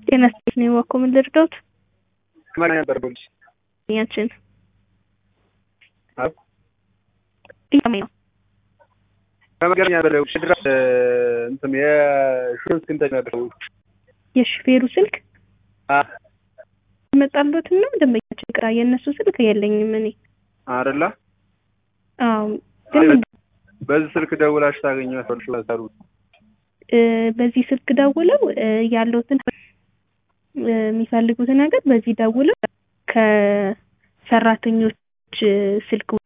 ጤና ይስጥልኝ እባክዎ ምን ልርዳዎት? ማን ነበር ፖሊስ? ያችን አብ እያመኝ ነው። ከመገናኛ በለው ድረስ እንትን የሹፌሩ ስንት ነበር? የሹፌሩ ስልክ አ መጣልዎት እና ደንበኛችን ቅራ የእነሱ ስልክ የለኝም እኔ። አይደለ አዎ ግን በዚህ ስልክ ደውላችሁ ታገኟቸው ሰሩ እ በዚህ ስልክ ደውለው እ ያለውትን እ የሚፈልጉትን ነገር በዚህ ደውለው ከሰራተኞች ስልክ